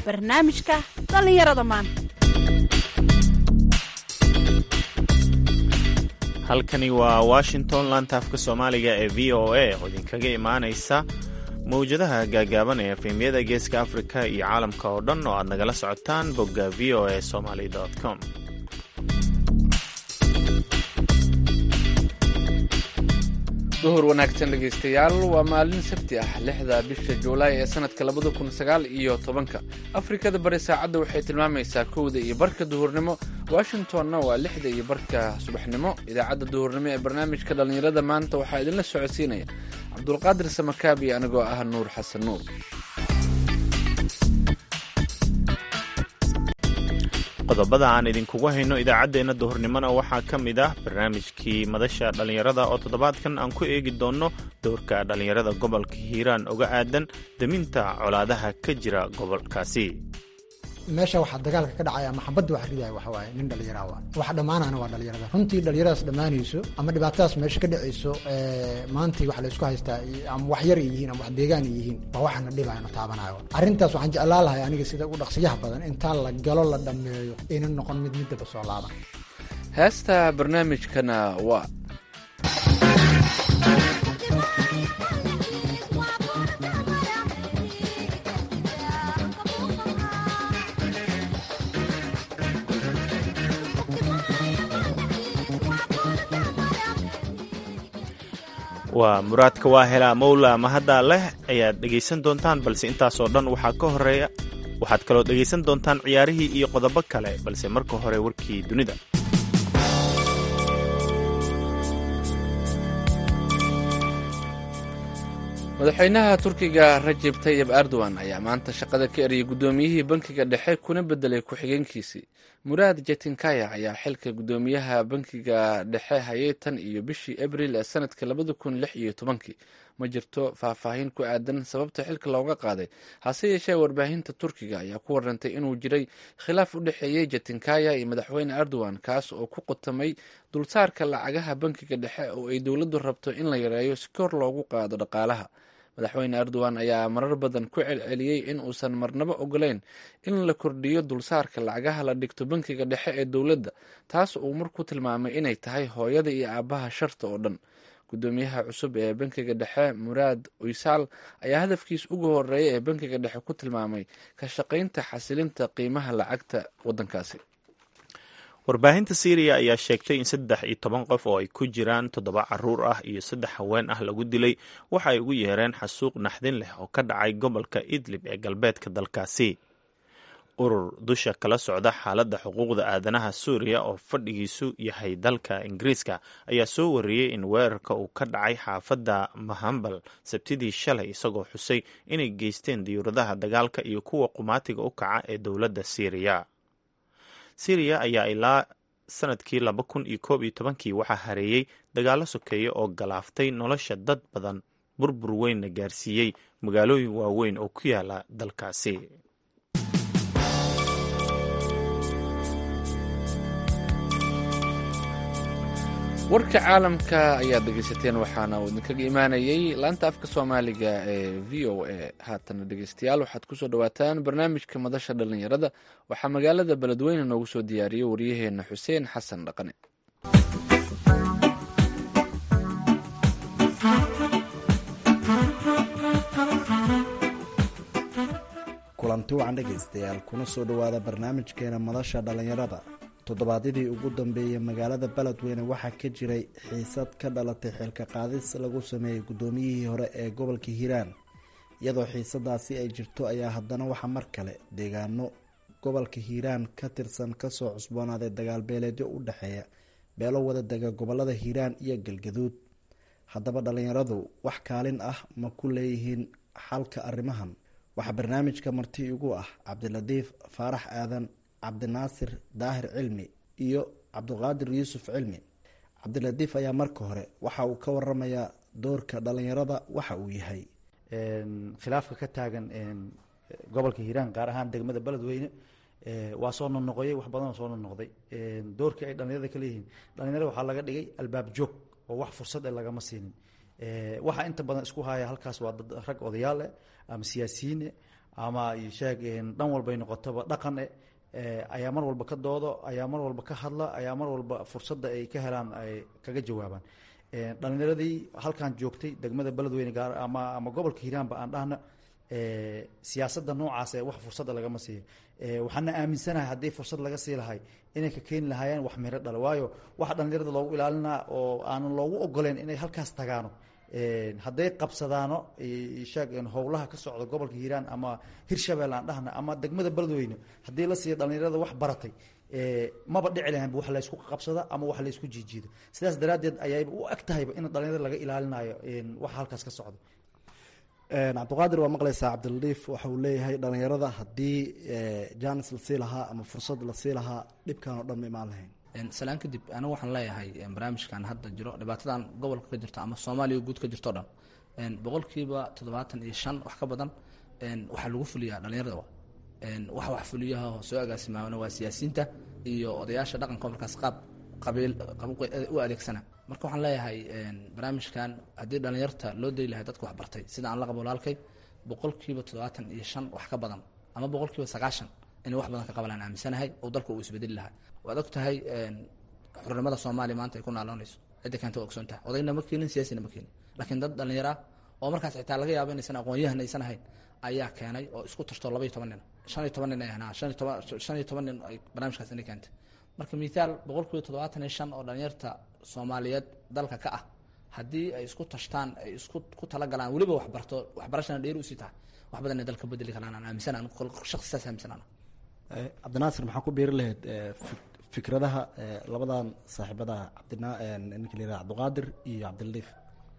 barnaamijka dhallinyarada maanta halkani waa washington laantaafka soomaaliga ee v o a oo idinkaga imaanaysa mawjadaha gaagaaban ee efemyada geeska afrika iyo caalamka oo dhan oo aad nagala socotaan bogga v o a somaly com duhur wanaagsan dhegaystayaal waa maalin sabti ah lixda bisha juulaay ee sanadka labada kun sagaal iyo tobanka afrikada bari saacadda waxay tilmaamaysaa kowda iyo barka duhurnimo washingtonna waa lixda iyo barka subaxnimo idaacadda duhurnimo ee barnaamijka dhallinyarada maanta waxaa idinla socodsiinaya cabdulqaadir samakaabi anigoo ah nuur xasan nuur qodobada aan idinkugu hayno idaacaddeenna duhurnimona waxaa ka mid ah barnaamijkii madasha dhallinyarada oo toddobaadkan aan ku eegi doonno dowrka dhallinyarada gobolka hiiraan oga aadan deminta colaadaha ka jira gobolkaasi meesha waxaa dagaalka ka dhacaya ama xabadda wax ridaya waxa waaye nin dhallinyara wa waxa dhammaanana waa dhallinyarada runtii dhallinyaradaas dhammaanayso ama dhibaatadaas meesha ka dhacayso maantii wax la isku haystaa ama wax yar ay yihiin ama wax deegaan ay yihiin waa waxana dhibayo na taabanayo arrintaas waxaan jeclaa lahay aniga sida ugu dhaqsiyaha badan intaa la galo la dhammeeyo aynan noqon mid middaba soo laaban heesta barnaamijkana waa waa muraadka waa helaa mawla mahaddaa leh ayaad dhegaysan doontaan balse intaasoo dhan waxaa ka horeeya waxaad kaloo dhegaysan doontaan ciyaarihii iyo qodobo kale balse marka hore warkii dunida madaxweynaha turkiga rajeb tayib erdogan ayaa maanta shaqada ka eriyay guddoomiyihii bankiga dhexe kuna bedelay ku-xigeenkiisii muraad jetinkaya ayaa xilka guddoomiyaha bankiga dhexe hayay tan iyo bishii abril ee sanadka labada kun lix iyo tobankii ma jirto faahfaahin ku aadan sababta xilka looga qaaday hase yeeshee warbaahinta turkiga ayaa ku warantay inuu jiray khilaaf u dhexeeyey jetinkaya iyo madaxweyne erdogan kaas oo ku qotamay dulsaarka lacagaha bankiga dhexe oo ay dowladdu rabto in la yareeyo si kor loogu qaado dhaqaalaha madaxweyne erdogan ayaa marar badan ku celceliyey in uusan marnabo ogoleyn in la kordhiyo dulsaarka lacagaha la dhigto bankiga dhexe ee dowladda taas uu mar ku tilmaamay inay tahay hooyada iyo aabbaha sharta oo dhan guddoomiyaha cusub ee bankiga dhexe muraad uysaal ayaa hadafkiis ugu horeeya ee bankiga dhexe ku tilmaamay ka shaqaynta xasilinta qiimaha lacagta waddankaasi warbaahinta syriya ayaa sheegtay in saddex iyo toban qof oo ay ku jiraan toddoba caruur ah iyo saddex haween ah lagu dilay waxa ay ugu yeereen xasuuq naxdin leh oo ka dhacay gobolka idlib ee galbeedka dalkaasi urur dusha kala socda xaaladda xuquuqda aadanaha suuriya oo fadhigiisu yahay dalka ingiriiska ayaa soo wariyey in weerarka uu ka dhacay xaafadda mahambal sabtidii shalay isagoo xusay inay geysteen diyuuradaha dagaalka iyo kuwa qumaatiga u kaca ee dowladda syriya syriya ayaa ilaa sanadkii laba kun iyo koob iyo tobankii waxaa hareeyey dagaallo sokeeye oo galaaftay nolosha dad badan burbur weynna gaarsiiyey magaalooyin waaweyn oo ku yaala dalkaasi warka caalamka ayaad dhegaysateen waxaana uu idinkaga imaanayay laanta afka soomaaliga ee v o a haatana dhegaystayaal waxaad kusoo dhawaataan barnaamijka madasha dhallinyarada waxaa magaalada beledweyne noogu soo diyaariyey waryaheena xuseen xasan dhaqane kulanti wacan dhegaystayaal kuna soo dhowaada barnaamijkeena madasha dhallinyarada toddobaadyadii ugu dambeeyey magaalada beledweyne waxaa ka jiray xiisad ka dhalatay xilka qaadis lagu sameeyey guddoomiyihii hore ee gobolka hiiraan iyadoo xiisadaasi ay jirto ayaa haddana waxaa mar kale deegaano gobolka hiiraan ka tirsan kasoo cusboonaaday dagaal beeleedyo u dhexeeya beelo wada dega gobolada hiiraan iyo galgaduud haddaba dhallinyaradu wax kaalin ah ma ku leeyihiin xalka arrimahan waxaa barnaamijka marti igu ah cabdilatiif faarax aadan cabdinaasir daahir cilmi iyo cabdiqaadir yuusuf cilmi cabdilatiif ayaa marka hore waxa uu ka waramayaa doorka dhalinyarada waxa uu yahay khilaafka ka taagan gobolka hiiraan gaar ahaan degmada beledweyne waa soo noqnoqoyay wax badanoo soo noqnoqday doorkii ay dhalinyarada ka leeyihiin dhalinyarada waxaa laga dhigay albaab joog oo wax fursad e lagama siinin waxaa inta badan isku haya halkaas waa dad rag odayaal eh ama siyaasiyiine ama sheeg dhan walbay noqotoba dhaqan e ayaa mar walba ka doodo ayaa mar walba ka hadla ayaa mar walba fursadda ay ka helaan ay kaga jawaabaan dhalinyaradii halkan joogtay degmada beledweyne gaar ama ama gobolka hiiraanba aan dhahna siyaasadda noocaas ee wax fursadda lagama siiyo waxaana aaminsanahay haddii fursad laga sii lahay inay ka keeni lahaayeen wax miro dhalo waayo waxa dhalinyarada loogu ilaalinaa oo aanan loogu ogoleyn inay halkaas tagaano hadday qabsadaano sheeg howlaha ka socda gobolka hiiraan ama hirshabelle aan dhahna ama degmada beledweyne haddii la siiyo dhalinyarada wax baratay maba dhici lahaynba wax laysku qabsada ama wax laysku jiijiido sidaas daraaddeed ayayba u eg tahayba in dhalinyarada laga ilaalinayo waxa halkaas ka socda cabdiqaadir waa maqlaysaa cabdiladiif waxa uu leeyahay dhalinyarada haddii janis lasii lahaa ama fursad lasii lahaa dhibkan oo dhan ma imaan lahayn salaan kadib anigu waxaan leeyahay barnaamijkan hadda jiro dhibaatadan gobolka ka jirto ama soomaaliya guud ka jirto o dhan boqolkiiba toddobaatan iyo shan wax ka badan waxaa lagu fuliyaa dhalinyarada wax wax fuliyaha soo agaasimaana waa siyaasiyiinta iyo odayaasha dhaqanka markaas qaab qabiil u adeegsana marka waxaan leeyahay barnaamijkan haddii dhalinyarta loo dayi lahay dadka waxbartay sida aan la qabo walaalkay boqolkiiba toddobaatan iyo shan wax ka badan ama boqolkiiba sagaashan inay wax badan ka qabalaan aaminsanahay oo dalka uu isbedeli lahaa waad og tahay xurnimada soomaaliya maanta ay ku naaloonayso cidda keenta waa ogsoon tahay odayna ma keenin siyaasina ma keenin laakiin dad dhallinyara oo markaas xitaa laga yaabo inaysan aqoon-yahan aysan ahayn ayaa keenay oo isku tarto laba iyo toban nin shan iyo toban nin ay ahnaa shan iyo toban shan iyo toban nin ay barnaamijkaas inay keentay marka mithaal boqolkiiba toddobaatan iyo shan oo dhalinyarta soomaaliyeed dalka ka ah haddii ay isku tashtaan ay isku ku talagalaan weliba waxbarto waxbarashana dheeri usii tahay wax badan ay dalka bedeli karaan aan aaminsanaa shaqsi saas aaminsanaa cabdinaasir maxaa ku biiri lahayd fikradaha labadan saaxiibada cabdina ninka la yihah cabdiqaadir iyo cabdiladiif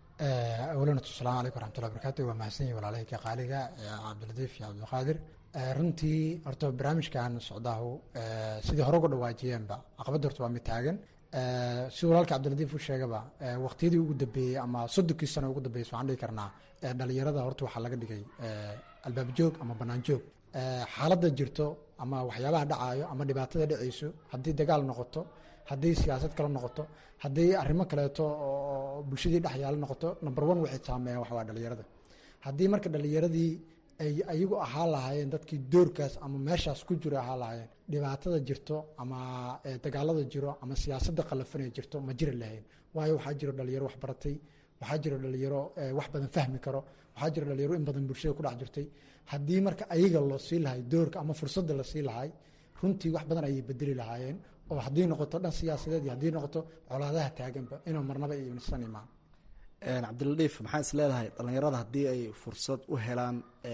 awalan asalaamu calaykum waraxmatullahi barakaatu waa mahadsan yihi walaalahayka qaaliga cabdiladiif iyo cabdiqaadir runtii horta barnaamijkan socdaahu sidii hore uga dhawaajiyeenba caqabadda horta waa mid taagan si walaalka cabdiladiif u sheegaba waqtiyadii ugu dambeeyey ama soddonkii sano ugu dambeysay waxaan dhihi karnaa dhalinyarada horta waxaa laga dhigay albaab joog ama banaan joog xaaladda jirto ama waxyaabaha dhacaayo ama dhibaatada dhacayso haddii dagaal noqoto haddii siyaasad kale noqoto haddii arrimo kaleeto oo bulshadii dhexyaalo noqoto number one waxay saameeyaan waxawaa dhalinyarada haddii marka dhalinyaradii ay ayagu ahaa lahaayeen dadkii doorkaas ama meeshaas ku jiro ahaa lahaayeen dhibaatada jirto ama dagaalada jiro ama siyaasadda qalafanay jirto ma jiri lahayn waayo waxaa jiro dhalinyaro wax baratay waxaa jiro dhalinyaro wax badan fahmi karo waxaa jiro dhalinyaro in badan bulshada ku dhex jirtay haddii marka ayaga loo sii lahay doorka ama fursadda la sii lahay runtii wax badan ayay bedeli lahaayeen oo haddii noqoto dhan siyaasadeed iyo haddii noqoto colaadaha taaganba inuu marnaba isan imaan cabdiladiif maxaa is leedahay dhalinyarada haddii ay fursad u helaan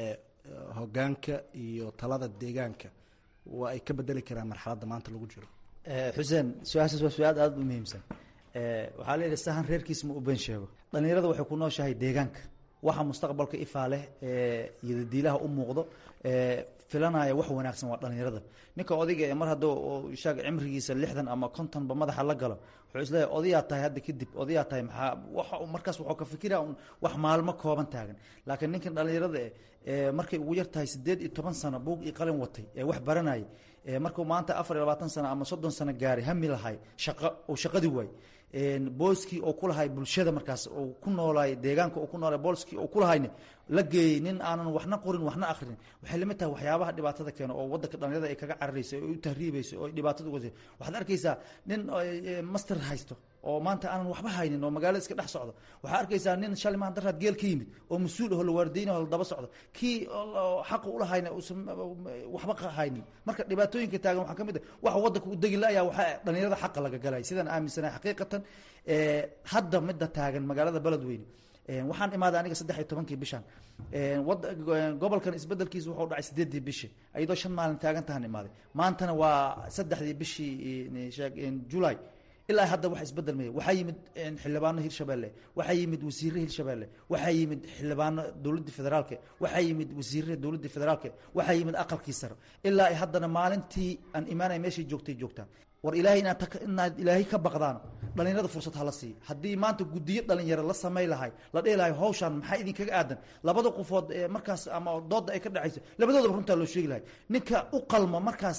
hogaanka iyo talada deegaanka waa ay ka bedeli karaan marxaladda maanta lagu jiro xuseen su-aashaas waa su-aal aada u muhiimsan waxaa la yidhi sahan reerkiis ma u been sheego dhalinyarada waxay ku nooshahay deegaanka waxa mustaqbalka ifaa leh iyo dadiilaha u muuqdo filanaya wax wanaagsan waa dhalinyarada ninka odayga ee mar hadduu shaag cimrigiisa lixdan ama kontonba madaxa la galo wuxuu isleeyahay odayaa tahay hadda kadib odayaa tahay maxaa waxa markaas wuxuu ka fikira wax maalmo kooban taagan laakiin ninkan dhalinyarada eh markay ugu yar tahay siddeed iyo toban sano buug iyo qalin watay ee wax baranayay markuu maanta afar iyo labaatan sano ama soddon sano gaaray hami lahay shaqo uu shaqadii waay booskii oo ku lahay bulshada markaas uu ku noolaay deegaanka uu ku noolay booskii uu ku lahayne la geeyey nin aanan waxna qorin waxna akhrin waxay lamid tahay waxyaabaha dhibaatada keeno oo waddanka dhalinyarada ay kaga cararayso oo u tahriibayso oo dhibaatada uga waxaad arkaysaa nin master haysto oo maanta aanan waxba haynin oo magaalada iska dhex socdo waxaa arkaysaa nin shalay maanta daraad geel ka yimid oo mas-uul aho la waardeynaho la daba socdo kii xaqa ulahayna uusan waxba haynin marka dhibaatooyinka taagan waxaa ka mid ah waxa waddanka u degi la-ayaa waxaa dhalinyarada xaqa laga galay sidaan aaminsanahay xaqiiqatan hadda midda taagan magaalada beledweyne waxaan imaaday aniga saddex iyo tobankii bishan gobolkan isbedelkiisa wuxuu dhacay sideeddii bishi iyadoo shan maalin taagan tahan imaaday maantana waa saddexdii bishii julay ilaa hadda wax isbedel maya waxaa yimid xildhibaano hirshabelle waxaa yimid wasiire hirshabelle waxaa yimid xildhibaano dowladda federaalke waxaa yimid wasiire dowladda federaalke waxaa yimid aqalkii sare ilaa ay haddana maalintii aan imaanay meeshay joogtay joogtaan war ilaahay inaad inaad ilaahay ka baqdaan dhalinyarada fursad hala siiya haddii maanta guddiyo dhalinyaro la samay lahay la dhihi lahay hawshaan maxaa idinkaga aadan labada qofood ee markaas ama dooda ay ka dhexayso labadoodaba runtaa loo sheegi lahay ninka u qalma markaas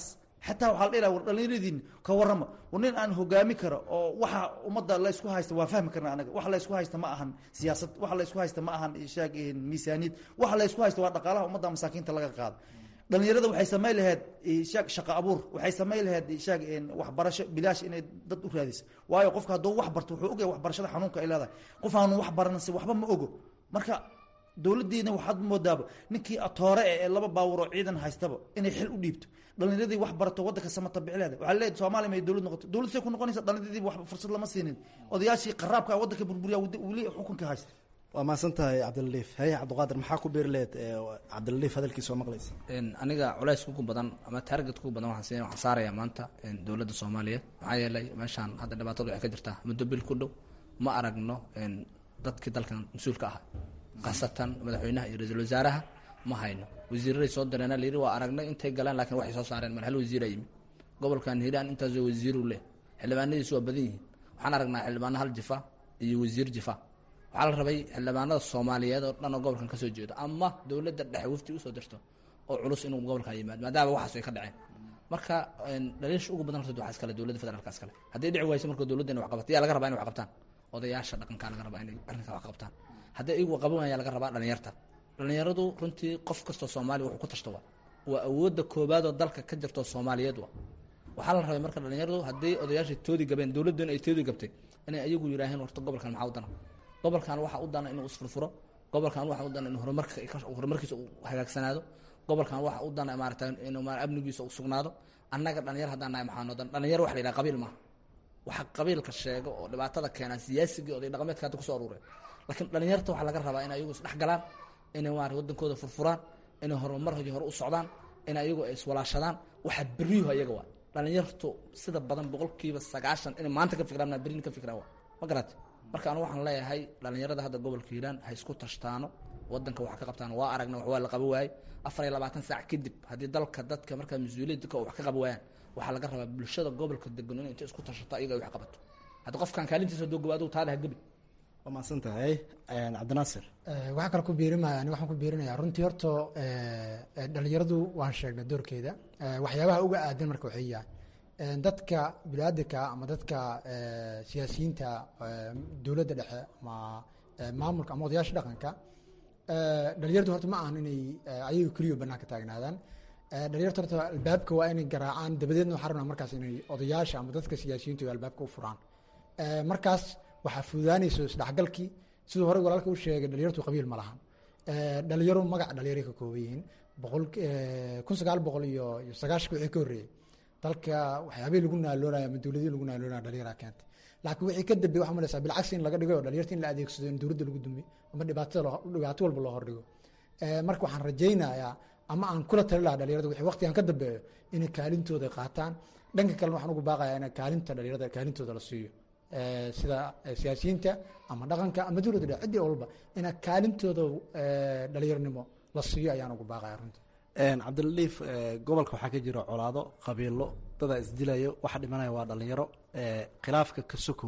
xataa waxaa la dhihi laha war dhallinyaradiin ka warrama war nin aan hogaami karo oo waxa ummadda laysku haysta waa fahmi karna anaga waxa laysku haysta ma ahan siyaasad waxa laysku haysta ma ahan shaag miisaaniyad waxa laysku haysta waa dhaqaalaha ummadda masaakiinta laga qaado dhalinyarada waxay samayn lahayd shaag shaqo abuur waxay samayn lahayd shaag waxbarasho bilaash inay dad u raadiso waayo qofka hadduu wax barto wuxuu ogyahay waxbarashada xanuunka ay leedahay qof aanu wax baranse waxba ma ogo marka dowladdiina waxaad moodaaba ninkii atoore ee laba baawur oo ciidan haystaba inay xil u dhiibto dhalinyaradii wax barato waddanka samata bicleeda waxaa leeyahay soomaaliya may dowlad noqoto dowlad say ku noqonaysa dhalinyaradii wax fursad lama siinin odayaashii qaraabka waddanka burburiya weli xukunka haysta waa mahadsan tahay cabdilaliif haye cabdiqaadir maxaa ku beeri lehed cabdilaliif hadalkiisa oo maqlaysa aniga culays ugu badan ama target ugu badan waxaan waxaan saarayaa maanta dowladda soomaaliyeed maxaa yeelay meeshaan hadda dhibaatadu waxay ka jirtaa muddo bil ku dhow ma aragno dadkii dalkan mas-uulka ahaa khaasatan madaxweynaha iyo ra-iisul wasaaraha ma hayno wasiiraday soo direena layidhi waa aragnay intay galeen laakiin waxay soo saareen mar hal wasiira yimid gobolkan hiiraan intaasoo wasiiru leh xildhibaanadiisu waa badan yihiin waxaan aragnaa xildhibaano hal jifa iyo wasiir jifa waxaa la rabay xildhibaanada soomaaliyeed oo dhan oo gobolkan kasoo jeedo ama dowladda dhexe wafti usoo dirto oo culus inuu gobolka yimaado maadaama waxaas ay ka dhaceen marka dhaliisha ugu badan horta waxaa iskale dowladda federaalka iskale haddii dhici wayso marka dowladda inay wax qabato yaa laga rabaa inay wax qabtaan odayaasha dhaqankaa laga rabaa inay arrinkaa wax qabtaan haddii iyagu qaban waaya laga rabaa dhalinyarta dhalinyaradu runtii qof kastoo soomaaliya wuxuu ku tashto waa waa awoodda koobaad oo dalka ka jirto soomaaliyeed wa waxaa la rabay marka dhalinyaradu haddii odayaasha toodi gabeen dowladdan ay toodi gabtay inay ayagu yidhaaheen horta gobolkan maxaa u dana gobolkan waxaa u dana inuu isfurfuro gobolkan waxaa u dana in horumarka horumarkiisa uu hagaagsanaado gobolkan waxaa u dana maarata inuu ma amnigiisa u sugnaado annaga dhalinyar haddaan nahay maxaa noo dan dhalinyar waxa la yidhaha qabiil maaha waxa qabiilka sheego oo dhibaatada keenaa siyaasigii oday dhaqameedka hadda kusoo aruureen laakiin dhalinyarta waxaa laga rabaa in ayagu isdhex galaan inay maarata wadankooda furfuraan inay horumar iyo hore u socdaan in ayagu ay iswalaashadaan waxaa beriyuhu ayaga waa dhalinyartu sida badan boqolkiiba sagaashan inay maanta ka fikiraan berin ka fikiraan waa ma garate marka anu waxaan leeyahay dhalinyarada hadda gobolka hiiraan ha isku tashtaano wadanka wax ka qabtaan waa aragna wax waa la qaba waayey afar iyo labaatan saac kadib haddii dalka dadka markaa mas-uuliyadka wax ka qaba waayaan waxaa laga rabaa bulshada gobolka degan in intay isku tashato ayaga ay wax qabato hadda qofkan kaalintiisa haduu gabo adigu taada ha gebi waa mahadsan tahay cabdinaasir waxaa kale ku biirimaya ani waxaan ku biirinayaa runtii horta dhalinyaradu waan sheegnay doorkeeda waxyaabaha uga aadan marka waxay yahay dadka biniaadanka ama dadka siyaasiyiinta dowladda dhexe ama maamulka ama odayaasha dhaqanka dhalinyardu horta ma ahan inay ayaga keliyo banaanka taagnaadaan dhalinyarta horta albaabka waa inay garaacaan dabadeedna waxaa rabnaa markaas inay odayaasha ama dadka siyaasiyiintu ay albaabka u furaan markaas waxaa fududaanayso isdhexgalkii siduu horey walaalka u sheegay dhalinyartu qabiil ma lahan dhalinyaro magac dhalinyaro ka kooban yihiin boqol kun sagaal boqol iyo iyo sagaashanka wixii ka horreeyey dalka waxyaabihii lagu naaloonaya ama dowladihii lagu naaloonaya dhalinyaraa keentay laakiin wixii ka dambeey waxaa malaysaa bilcagsi in laga dhigo oo dhalinyarta in la adeegsado in dowladda lagu dumiyo ama dhibaatada dhibaato walba loo hordhigo marka waxaan rajaynayaa ama aan kula tali lahaa dhalinyarada wixii waqtigan ka dambeeyo inay kaalintooda qaataan dhanka kalena waxaan ugu baaqayaa in kaalinta dhalinyarada kaalintooda la siiyo sida siyaasiyiinta ama dhaqanka ama dowladda dhexe ciddii walba ina kaalintooda dhalinyaronimo la siiyo ayaan ugu baaqaya runtii cabdilaliif gobolka waxaa ka jira colaado qabiilo dadaa isdilayo waxa dhimanaya waa dhalinyaro khilaafka ka sokow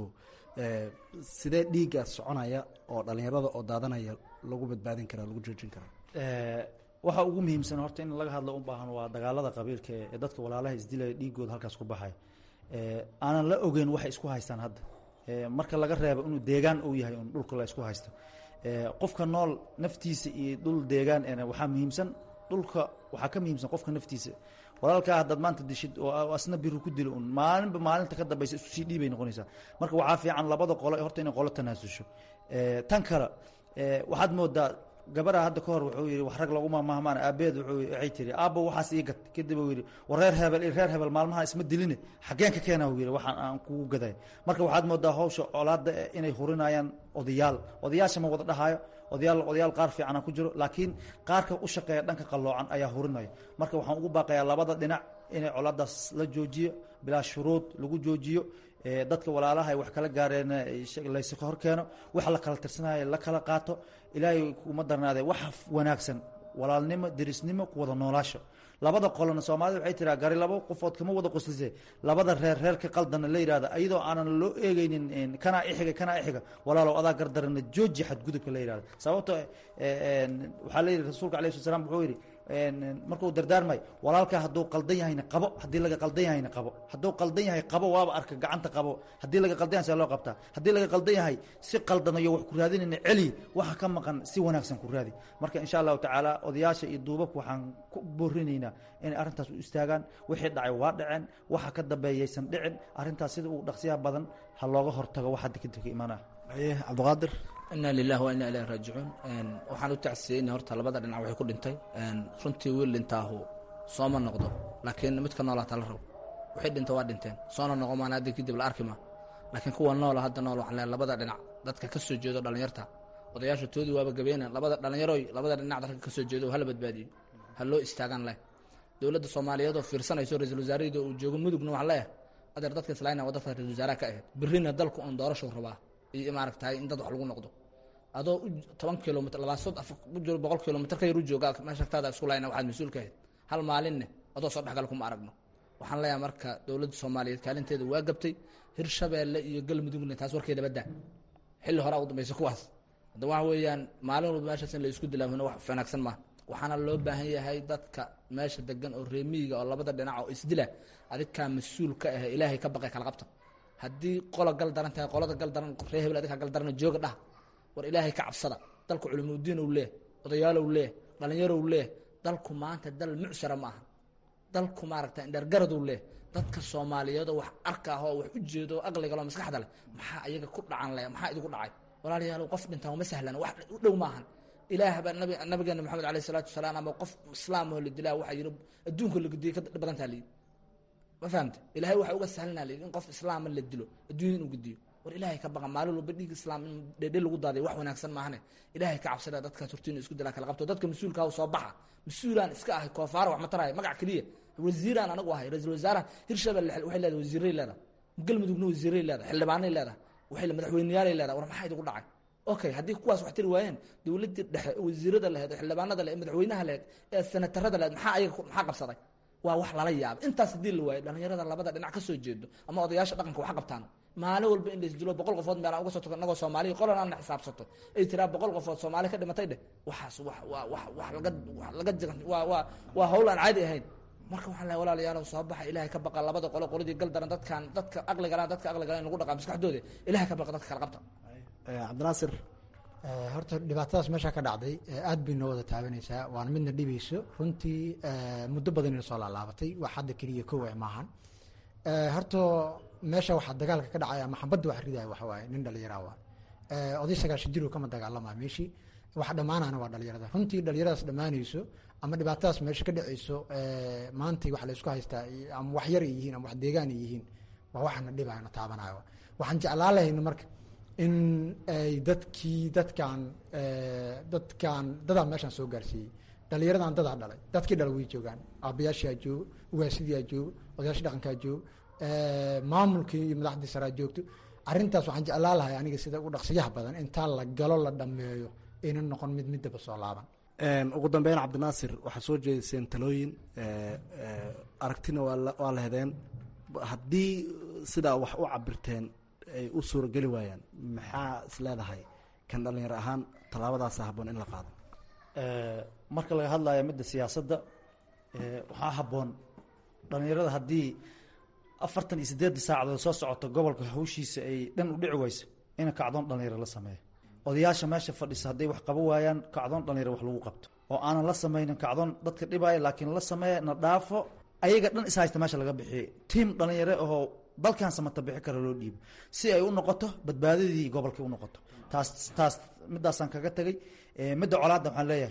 sidee dhiiggaas soconaya oo dhalinyarada oo daadanaya lagu badbaadin karaa lagu joojin karaa waxa ugu muhiimsan horta in laga hadlo u baahan waa dagaalada qabiilka ee dadka walaalaha isdilaya dhiigooda halkaas ku baxaya aanan la ogeyn waxay isku haystaan hadda marka laga reebo inuu deegaan uu yahay un dhulka la isku haysto qofka nool naftiisa iyo dhul deegaan waxaa muhiimsan dhulka waxaa ka muhiimsan qofka naftiisa walaalkaa haddaad maanta dishid oo asna biru ku dilo un maalinba maalinta ka dambaysa isku sii dhiibay noqonaysaa marka waxaa fiican labada qolo horta inay qolo tanaasusho tan kale waxaad moodaa gabadha hadda ka hor wuxuu yidhi wax rag laguma mahmaan aabeed waxay tiri aabba waxaas ii gad kadib uu yidhi war reer hebel iyo reer hebel maalmahan isma diline xaggeen ka keena uu yidhi waxaan aan kugu gaday marka waxaad moodaa hawsha colaadda inay hurinayaan odayaal odayaasha ma wada dhahaayo odayaal odayaal qaar fiicana ku jiro laakiin qaarka u shaqeeya dhanka qalloocan ayaa hurinaya marka waxaan ugu baaqayaa labada dhinac inay colaadaas la joojiyo bilaa shuruud lagu joojiyo dadka walaalaha ay wax kala gaareen layska hor keeno wax la kala tirsanaya la kala qaato ilaahay kuma darnaadee wax wanaagsan walaalnimo derisnimo ku wada noolaasho labada qolona soomaalida waxay tiraa gari labo qofood kama wada qoslise labada reer reerka qaldana la yidhahda ayadoo aanan loo eegeynin kanaa ixiga kanaa ixiga walaalow adaa gardarana jooji xadgudubka la yidhahda sababto waxaa la yidhi rasuulka alayh slat slam wuxuu yidhi markuu dardaarmay walaalkaa hadduu qaldan yahayna qabo haddii laga qaldan yahayna qabo hadduu qaldan yahay qabo waaba arka gacanta qabo haddii laga qaldan yahay see loo qabtaa haddii laga qaldan yahay si qaldanayo wax ku raadinayna celi waxa ka maqan si wanaagsan ku raadi marka insha allahu tacaala odayaasha iyo duubabka waxaan ku boorinaynaa inay arrintaas u istaagaan wixii dhacay waa dhaceen waxa ka dambeeyaysan dhicin arrintaas sida uu dhaqsiyaha badan ha looga hortago waxa dikadib ka imaanaya aye cabdiqaadir inaa lilah wa inaa ilahi raajicuun waxaan u tacsiyeyna horta labada dhinac waxay ku dhintay runtii wiil dhintaahu sooma noqdo laakiin midka noolaa tala rabo waxay dhinta waa dhinteen soona noqo maan hadda kadib la arki ma laakiin kuwa noola hadda nool waxaan leehay labada dhinac dadka ka soo jeedo dhallinyarta odayaasha toodii waaba gabeena labada dhallinyaroy labada dhinac dadka ka soo jeedo hala badbaadiyo ha loo istaagaan leh dowladda soomaaliyeed oo fiirsanayso ra-iisul wasaarahida uu joogo mudugna waxaan leeyahay adeer dadka islaayna waa dadka ra-isul wasaaraha ka ahayd birrina dalku oon doorashuu rabaa iyo maaragtahay in dad wax lagu noqdo adoo toban kilomitr labaasod u jiro boqol kilomitr ka yar u jooga meesha agtaada isku layna waxaad mas-uul ka ahayd hal maalinne adoo soo dhexgal kuma aragno waxaan leeyahay marka dowladda soomaaliyeed kaalinteeda waa gabtay hirshabeelle iyo galmudugna taas warkeeda badda xilli hore ugu dambaysa kuwaas hadda waxa weeyaan maalin walba meeshaas in la isku dilaahuna wax wanaagsan maaha waxaana loo baahan yahay dadka meesha degan oo reemiyiga oo labada dhinac oo isdila adinkaa mas-uul ka ah ilaahay ka baqay kala qabta haddii qola gal daran tahay qolada gal daran ree hebel adinkaa gal darana jooga dhah war ilaahay ka cabsada dalku culimudiin ou leeh odayaalow leeh dhallinyarow leeh dalku maanta dal mucsara ma aha dalku maaragta indhergaradou leeh dadka soomaaliyeedoo wax arka ah oo wax u jeedo aqligalo maskaxda leh maxaa ayaga ku dhacan leh maxaa idigu dhacay walaalayaalow qof dhintaan uma sahlan wax u dhow maahan ilaah baa nabi nabigeena maxamed alayh isalaatu wasalaam ama qof islaam oo la dilaa waxaa yidhi adduunka la gudiyey ka badantaa layidhi ma fahamte ilahay waxa uga sahlanaa layidhi in qof islaama la dilo adduunya inuu gudiyo war ilaahay ka baqa maalin walba dhiig islaam in dhedhe lagu daaday wax wanaagsan maahane ilaahay ka cabsada dadkaas hortiina isku dilaa kala qabto dadka mas-uulka ah soo baxa mas-uulaan iska ahay koofaara wax ma taraayo magac keliya wasiiraan anagu ahay ra-isul wasaaraha hirshabelle waxay leedahay wasiiray leedahay galmudugna wasiiray leedahay xildhibaanay leedahay waxay madaxweyneyaalay leedahay war maxaa idigu dhacay okay haddii kuwaas wax tiri waayeen dowladdii dhexe wasiirada laheed oo xildhibaanada lehed madaxweynaha lehed ee senatarada lehed maxaa ayaga maxaa qabsaday waa wax lala yaaba intaas haddii la waayo dhallinyarada labada dhinac ka soo jeedo ama odayaasha dhaqanka wax qabtaan maalin walba in laisdilo boqol qofood meelaan uga soo tago inagoo soomaaliya qolan aan xisaabsato ay tiraa boqol qofood soomaali ka dhimatay dheh waxaas wax waa wax wax laga wax laga waa waa waa hawl aan caadi ahayn marka waxaan lehay walaalayaalow soo baxa ilaahay ka baqa labada qolo qoladii gal daran dadkan dadka aqligala dadka aqligala in lagu dhaqaa maskaxdooda ilahay ka baqa dadka kala qabta cabdinaasir horta dhibaatadaas meeshaa ka dhacday aad bay noo wada taabanaysaa waana midna dhibayso runtii muddo badan ina soo laalaabatay wax hadda keliya kow e maahan horta meesha waxaa dagaalka ka dhacaya maxabadda wax ridaya waxa waaye nin dhalinyara waa oday sagaashan jiro kama dagaalama meeshii wax dhammaanana waa dhalinyarada runtii dhalinyaradaas dhammaanayso ama dhibaatadaas meesha ka dhacayso maantay wax la isku haystaa ama wax yar ay yihiin ama wax deegaan ay yihiin waa waxana dhibayo na taabanayo waxaan jeclaan lahayna marka in ay dadkii dadkan dadkan dadaa meeshaan soo gaarsiiyey dhalinyaradan dadaa dhalay dadkii dhala way joogaan aabayaashaa joogo ugaasidiyaa joogo odayaasha dhaqankaa joogo maamulkii iyo madaxdii saraa joogto arrintaas waxaan jeclaan lahay aniga sida ugu dhaqsiyaha badan intaa la galo la dhameeyo ayna noqon mid midaba soo laaban ugu dambeyn cabdinaasir waxaad soo jeediseen talooyin aragtina waa la hedeen haddii sidaa wax u cabirteen ay u suurageli waayaan maxaa is leedahay kan dhalinyaro ahaan tallaabadaasa habboon in la qaado marka laga hadlayo midda siyaasadda waxaa habboon dhalinyarada haddii afartan iyo siddeedda saacadood soo socoto gobolka hawshiisa ay dhan u dhici weyso in kacdoon dhalinyaro la sameeyo odayaasha meesha fadhisa hadday wax qabo waayaan kacdoon dhalinyaro wax lagu qabto oo aanan la samaynin kacdoon dadka dhibaayo laakiin la sameeya na dhaafo ayaga dhan is haysta meesha laga bixiyey tiim dhalinyaro ahoo dalkan samata bixi kara loo dhiibo si ay u noqoto badbaadadii gobolka u noqoto taas taas midaasaan kaga tegey midda colaadda waxaan leeyahay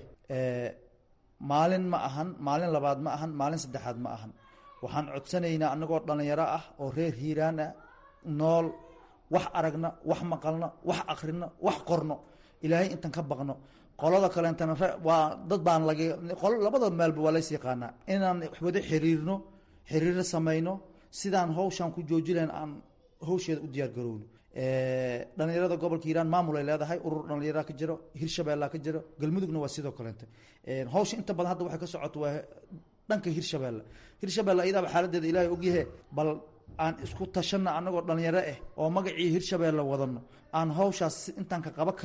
maalin ma ahan maalin labaad ma ahan maalin saddexaad ma ahan waxaan codsanaynaa anagoo dhalinyaro ah oo reer hiiraan ah nool wax aragna wax maqalno wax akrino wax qorno ilaahay intan ka baqno qolada kaleentana waa dad baan lag labada meelba waa lays yaqaanaa inaan wada xiriirno xiriiro samayno sidaan hawshaan ku joojilayn aan hawsheeda u diyaar garowno dhalinyarada gobolka hiiraan maamul ay leedahay urur dhalinyara ka jiro hirshabeella ka jiro galmudugna waa sidoo kaleenta hawsha inta badan hadda waxay ka socoto waa dhanka hirshabeelle hirshabeelle ayadaaba xaaladeeda ilaahay ogyahe bal aan isku tashanna anagoo dhalinyaro ah oo magacii hirshabeelle wadano aan hawshaas intaan ka qaba karno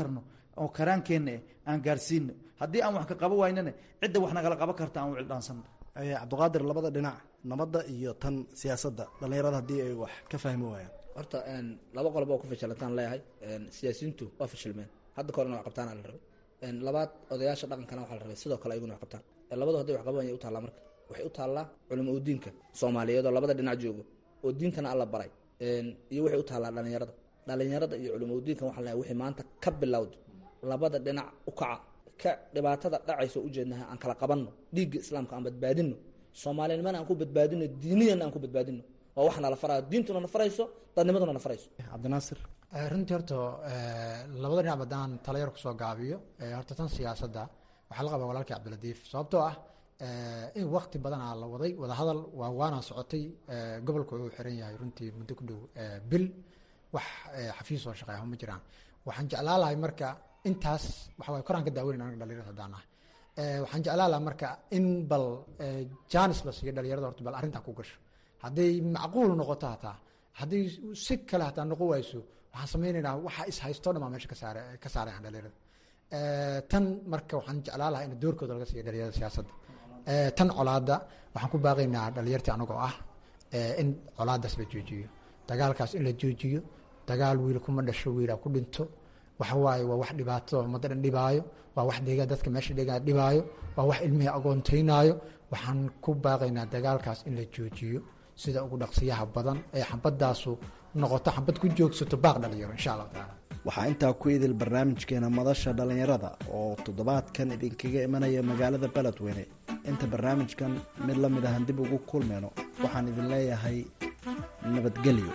oo karaankeenna eh aan gaarsiino haddii aan wax ka qaba waynana cidda wax nagala qaban karta aan wicildhaansanno cabdiqaadir labada dhinac nabadda iyo tan siyaasadda dhallinyarada haddii ay wax ka fahmi waayaan horta laba qolob oo ku fashilantaan leeyahay siyaasiyiintu waa fashilmeen hadda kahorna wax qabtaan la rabay labaad odayaasha dhaqankana waxaa la rabay sidoo kale ayaguna wax qabtaan labadu hadday wax qaban u taallaa marka waxay u taallaa culimo udiinka soomaaliyeed oo labada dhinac joogo oo diintana alla baray iyo waxay u taallaa dhalinyarada dhalinyarada iyo culimo udiinkan waxaa leeyahay wixii maanta ka bilowdo labada dhinac u kaca ka dhibaatada dhacayso ujeednaha aan kala qabanno dhiigga islaamka aan badbaadino soomaalinimana aan ku badbaadino diiniyana aan ku badbaadino waa wax nala farayo diintuna na farayso dadnimaduna na farayso cabdinaasir runtii horta labada dhinac haddaan talayar kusoo gaabiyo horta tan siyaasadda waxaa la qabaa walaalkii cabdiladiif sababtoo ah in wakti badan aa la waday wadahadal waa waana socotay gobolku wuxuu xiran yahay runtii muddo ku dhow bil wax xafiis oo shaqeeya ma jiraan waxaan jeclaa lahay marka intaas waxa waye koraan ka daaweyn anaga dhalinyarada haddaan ah waxaan jeclaa lahaa marka in bal janis la siiyo dhalinyarada horta bal arrintaa ku gasho hadday macquul noqoto hataa hadday si kale hataa noqon wayso waxaan sameynaynaa waxa is haysto dhan baa meesha ka saare ka saarayan dhalinyarada tan marka waxaan jeclaa lahaa in doorkooda laga siiyo dhalinyarada siyaasadda tan colaada waxaan ku baaqaynaa dhalinyartii anagoo ah in colaadaas la joojiyo dagaalkaas in la joojiyo dagaal wiil kuma dhasho wiila ku dhinto waxa waaye waa wax dhibaato ummadda dhan dhibaayo waa wax deegaan dadka meesha deegaan dhibaayo waa wax ilmihii agoontaynaayo waxaan ku baaqaynaa dagaalkaas in la joojiyo sida ugu dhaqsiyaha badan ee xabadaasu noqoto xabad ku joogsato baaq dhalinyaro insha allahu tacaala waxaa intaa ku idil barnaamijkeena madasha dhallinyarada oo toddobaadkan idinkaga imanaya magaalada beledweyne inta barnaamijkan mid la mid ahan dib ugu kulmeyno waxaan idin leeyahay nabadgelyo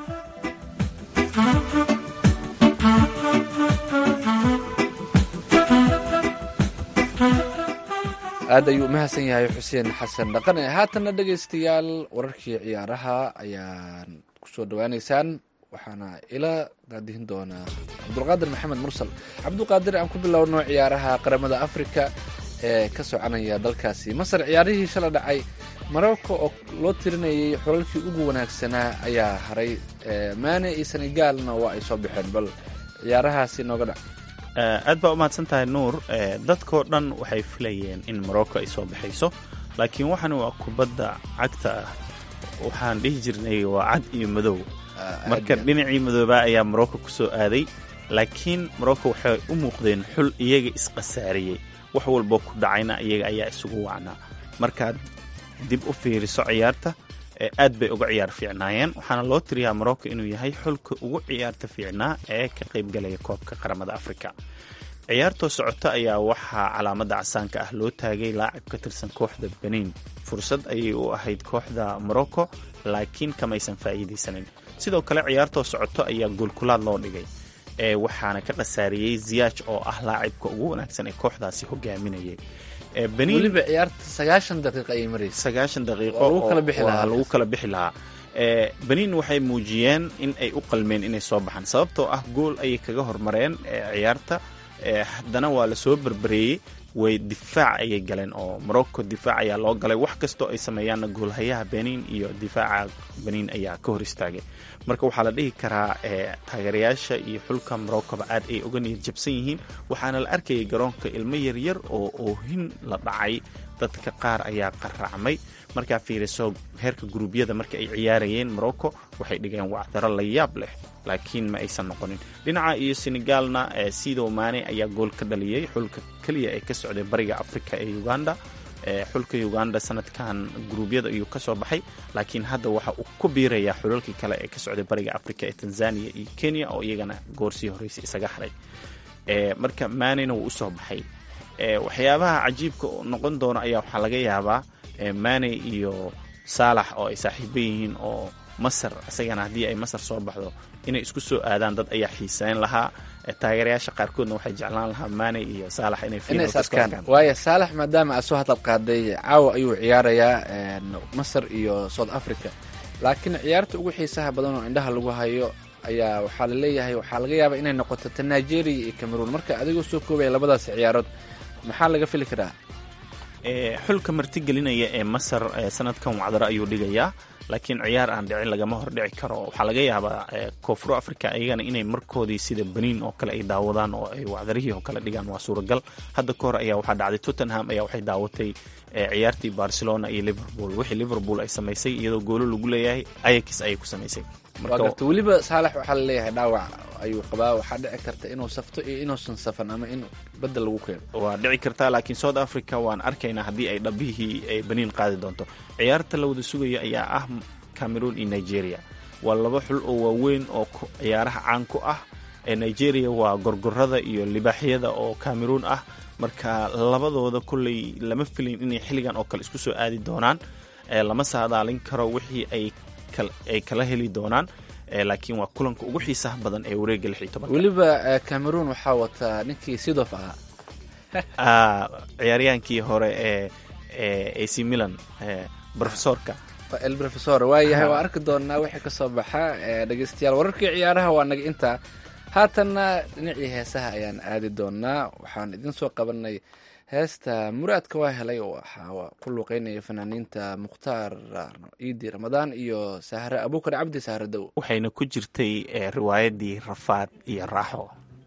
aad ayuu umahadsan yahay xuseen xasan dhaqane haatanna dhegaystayaal wararkii ciyaaraha ayaan kusoo dhawaaneysaan waxaana ila daadihin doonaa cabdulqaadir maxamed mursal cabdulqaadir aan ku bilowno ciyaaraha qaramada afrika ee ka soconaya dalkaasi masar ciyaarihii shala dhacay marocco oo loo tirinayay xulalkii ugu wanaagsanaa ayaa haray maane iyo senegaalna waa ay soo baxeen bal ciyaarahaasi nooga dhac aad baa u mahadsan tahay nuur dadkoo dhan waxay filayeen in morocco ay soo baxayso laakiin waxan waa kubadda cagta ah waxaan dhihi jirnay waa cad iyo madow marka dhinacii madoobaa ayaa morocco ku soo aaday laakiin morocco waxay u muuqdeen xul iyaga isqasaariyey wax walboo ku dhacayna iyaga ayaa isugu wacnaa markaad dib u fiiriso ciyaarta aad bay uga ciyaar fiicnaayeen waxaana loo tiriyaa morocco inuu yahay xulka ugu ciyaarta fiicnaa ee ka qaybgalaya koobka qaramada afrika ciyaartoo socota ayaa waxaa calaamadda casaanka ah loo taagay laacib ka tirsan kooxda benin fursad ayay u ahayd kooxda morocco laakiin kamaysan faa'iidaysanin sidoo kale ciyaartoo socoto ayaa goolkulaad loo dhigay ee waxaana ka khasaariyey ziyaaj oo ah laacibka ugu wanaagsan ee kooxdaasi hogaaminayay weliba ciyaarta sagaashan daqiiqa ayay maraysa sagaashan daqiiqo Waa lagu kala bixi oo- lahaa. waa lagu kala bixi lahaa ee benin waxay muujiyeen in ay u qalmeen inay soo baxaan sababtoo ah gool ayay kaga hormareen ee ciyaarta ee haddana waa lasoo berbereeyey way difaac ayay galeen oo morocco difaac ayaa loo galay wax kastoo ay sameeyaanna goolhayaha benin iyo difaaca benin ayaa ka hor istaagay marka waxaa la dhihi karaa ee taageerayaasha iyo xulka moroccoba aad ay uga niyad jabsan yihiin waxaana la arkayay garoonka ilmo yaryar oo oohin la dhacay dadka qaar ayaa qaracmay markaa fiiriso heerka guruubyada marka ay ciyaarayeen morocco waxay dhigeen wacdaro la yaab leh laakiin ma aysan noqonin dhinaca iyo senegaalna ee sidow maane ayaa gool ka dhaliyey xulka keliya ee ka socday bariga afrika ee uganda ee xulka uganda sanadkan guruubyada ayuu ka soo baxay laakiin hadda waxa uu ku biirayaa xulalkii kale ee ka socday bariga afrika ee tanzania iyo kenya oo iyagana goorsii horreysay isaga haray ee marka maanena wuu usoo baxay ee waxyaabaha cajiibka oo noqon doona ayaa waxaa laga yaabaa ee maane iyo saalax oo ay saaxiibo yihiin oo masar isagana haddii ay masar soo baxdo inay isku soo aadaan dad ayaa xiiseyn lahaa ee taageerayaasha qaarkoodna waxay jeclaan lahaa maane iyo saalax inay inay finalka is isku arkaan arkaan waayo saalax maadaama aad soo hadal qaaday caawa ayuu ciyaarayaa een, masar iyo south africa laakiin ciyaarta ugu xiisaha badan oo indhaha lagu hayo ayaa waxaa laleeyahay waxaa laga yaabaa inay noqoto ta nigeria iyo cameroon marka adigoo soo koobaya labadaasi ciyaarood maxaa laga fili karaa ee xulka martigelinaya ee masar ee sanadkan wacdaro ayuu dhigayaa laakiin ciyaar aan dhicin lagama hordhici karo waxaa laga yaabaa koonfur africa iyagana inay markoodii sida beniin oo kale ay daawadaan oo ay wacdarihii oo kale dhigaan waa suuragal hadda ka hor ayaa waxaa dhacday tottenham ayaa waxay daawatay ciyaartii barcelona iyo liverpool wixii liverpool ay samaysay iyadoo goolo lagu leeyahay ayax ayay ku samaysay waa garta weliba saalax waxaa laleeyahay dhaawac ayuu qabaa waxaa dhici karta inuu safto iyo inuusan safan ama in badel lagu keeno waa dhici kartaa laakiin south africa waan arkaynaa haddii ay dhabihii ay baniin qaadi doonto ciyaarta la wada sugaya ayaa ah cameroon iyo nigeria waa laba xul oo waaweyn oo ciyaaraha caan ku ah ee nigeria waa gorgorada iyo libaaxyada oo cameroon ah marka labadooda kolley lama filin inay xilligan oo kale isku soo aadi doonaan lama saadaalin karo wixii ay ay kala heli doonaan laakiin waa kulanka ugu xiisaha badan ee wareega lix iyo tobanka weliba cameroon waxaa wataa ninkii sidof ahaa ciyaaryahaankii hore ee ac milan profesorka el profesor waayahay waa arki doonaa wixii kasoo baxa dhegeystayaal wararkii ciyaaraha waa naga intaa haatanna dhinacii heesaha ayaan aadi doonaa waxaan idin soo qabanay heesta muraadka waa helay waxaa ku luuqeynaya fanaaniinta mukhtaar iidi ramadaan iyo sahre abuukar cabdi sahre dow waxayna ku jirtay riwaayadii rafaad iyo raaxo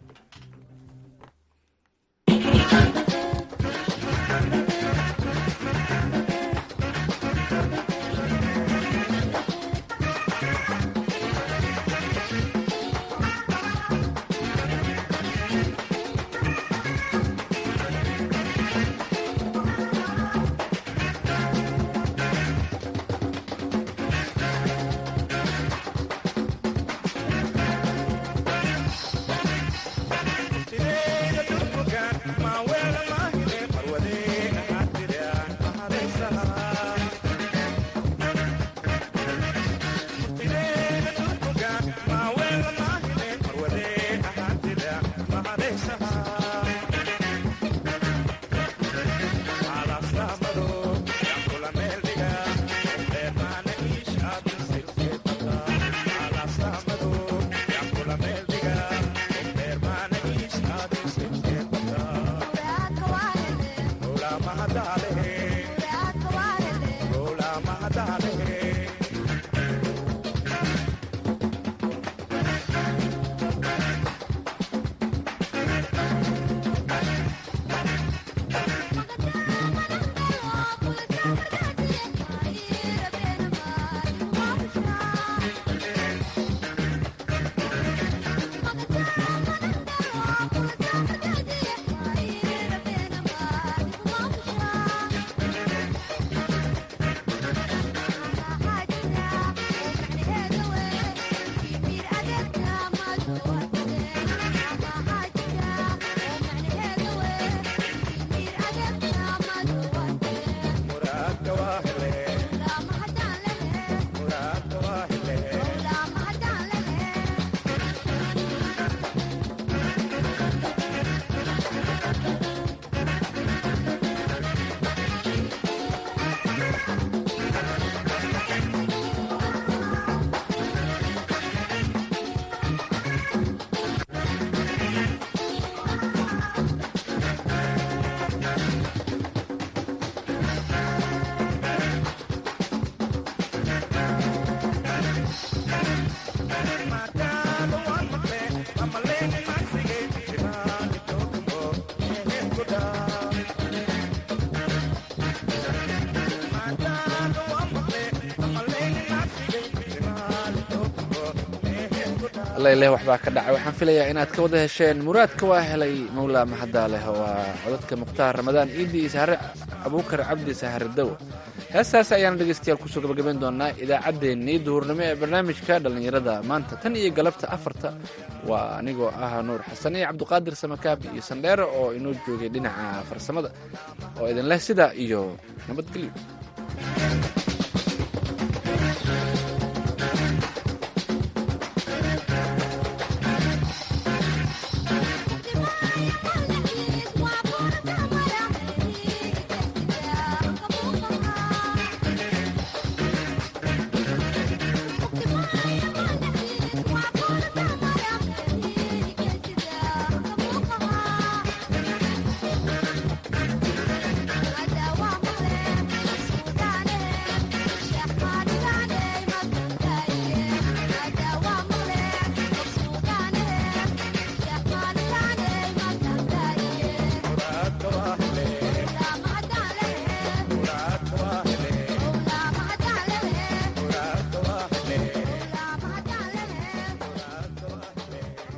leh waxbaa ka dhacay waxaan filayaa inaad ka wada hesheen muraadka waa helay mawlaa mahadaaleh waa codadka mukhtaar ramadaan iidi iyo sahre abuukar cabdi sahre dow heestaas ayaana dhegeystayaal kusoo gabagabayn doonaa idaacaddeenii duhurnimo ee barnaamijka dhallinyarada maanta tan iyo galabta afarta waa anigoo ah nuur xasan iyo cabdiqaadir samakaab iyo sandheere oo inoo joogay dhinaca farsamada oo idin leh sidaa iyo nabadgelyo